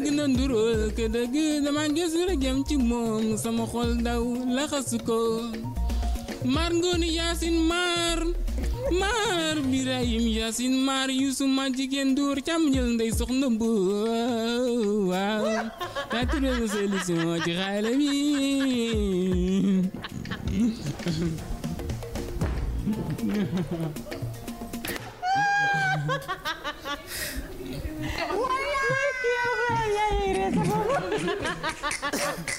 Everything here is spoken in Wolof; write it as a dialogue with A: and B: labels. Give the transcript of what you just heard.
A: bëgg na nduróol ke dëgg dama gëstu rek yam ci moom sama xol daw laxasu ko maar ngoonu yaasin maar maar birahim yaasin maar yuusu ma jigéen duur cam ñël ndey soxna bu waaw taa trouvé na solution ci xaale bi
B: Wah, ya, ya, ya, ya, ya, ya,